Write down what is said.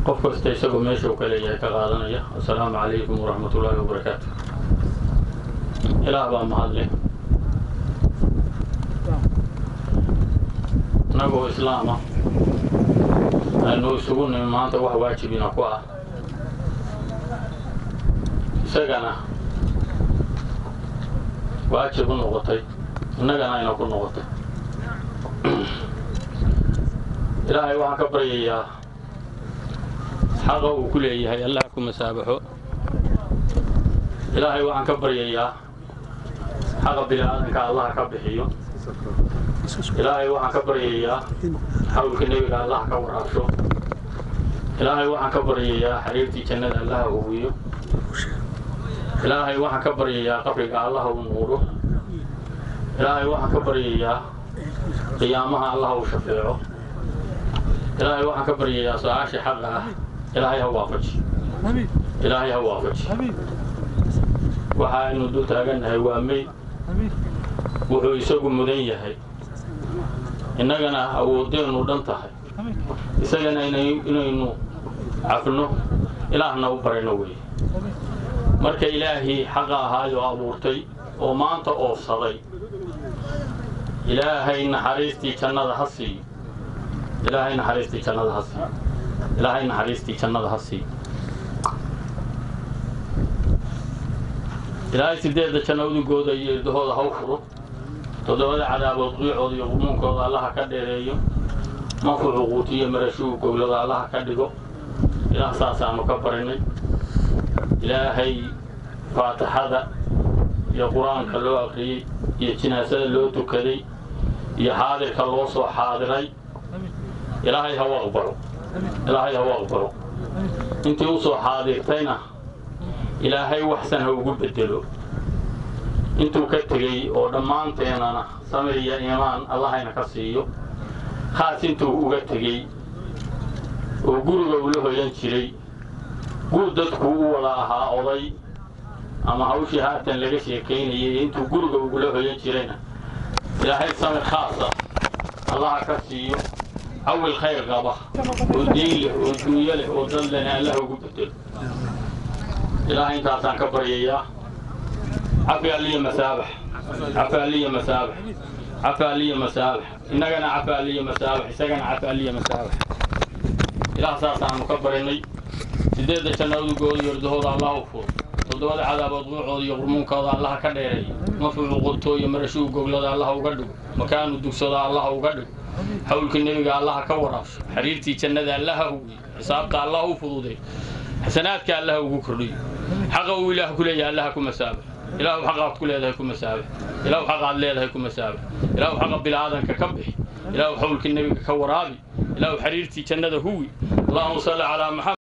qof kasta isagoo meeshuu ka leeyahay ka qaadanaya assalaamu calaykum waraxmat ullaahi wabarakaatu ilaah baa mahadleh innagoo islaama aynu isugu nimi maanta wax waajibina ku ah isagana waajib u noqotay innagana ayna ku noqotay ilaahay waxaan ka baryayaa xaqa uu ku leeyahay allah ku masaabaxo ilaahay waxaan ka baryayaa xaqa bini-aadanka allah ka bixiyo ilaahay waxaan ka baryayaa xawlka nebiga allah ka waraabsho ilaahay waxaan ka baryayaa xariirtii jannada allah huwiyo ilaahay waxaan ka baryayaa qabriga allah u nuuro ilaahay waxaan ka baryayaa qiyaamaha allah u shafeeco ilaahay waxaan ka baryayaa su-aasha xaqa ah ilaahay ha waafaji ilaahay ha waafaji waxa aynu dul taagannahay waa meyd wuxuu isagu mudan yahay innagana awoodeennu dhan tahay isagana inaynu cafno ilaahna u barayno weeye marka ilaahii xaqa ahaayoo abuurtay oo maanta oofsaday ilaahay naxariistii jannada ha siiyo ilaahay naxariistii jannada ha siiyo ilaahay naxariistii jannada ha siiyo ilaahay sideedda janno udugooda iyo irdahooda ha u furo toddobada cadaabood qiicooda iyo qumuunkooda allaha ka dheereeyo manfucu quutiyo marashuu goglada allaha ka dhigo ilaah saasaanu ka barinay ilaahay faatixada iyo qur-aanka loo aqriyey iyo jinaasada loo tukaday iyo xaadirka loo soo xaadiray ilaahay ha u aqbalo ilaahay ha u aqbalo intii u soo xaadirtayna ilaahay waxsan ha ugu bedelo intuu ka tegey oo dhammaanteenana samir iyo iimaan allahayna ka siiyo khaas intuu uga tegey oo guriga ula hoyan jiray guud dadku u wada ahaa oday ama hawshii haatan laga sheekaynayay intuu guriga ugula hoyan jirayna ilaahay samir khaasa allaha ka siiyo cawil khayr qaba oo diin leh oo duunyo leh oo dad lena allah ugu bedelo ilaahay intaasaan ka baryayaa cafi alliya masaabax cafi alliya masaabax cafi alliya masaabax innagana cafi alliya masaabax isagana cafi alliya masaabax ilaah saasaanu ka barinay sideedda jannadugooda iyo ordahooda allah u furo toddobada cadaabood quucooda iyo qurmuunkooda allaha ka dheereeyo mafuucu qurtoo iyo marashuu goglada allaha uga dhigo makaanu dugsada allaha uga dhigo xawlka nebiga allaha ka waraabsho xiriirtii jannada allaha huwiyo xisaabta allah u fududay xasanaadka allaha ugu kordhiyo xaqa uu ilaah ku leeyahay allaha ku masaabax ilaahu xaqaad ku leedahay ku masaabax ilaahu xaqaad leedahay ku masaabax ilaahu xaqa bilaadanka ka bixi ilaahu xawlka nebiga ka waraabi ilaahu xiriirtii jannada huwi allahuma salli calaa maxamed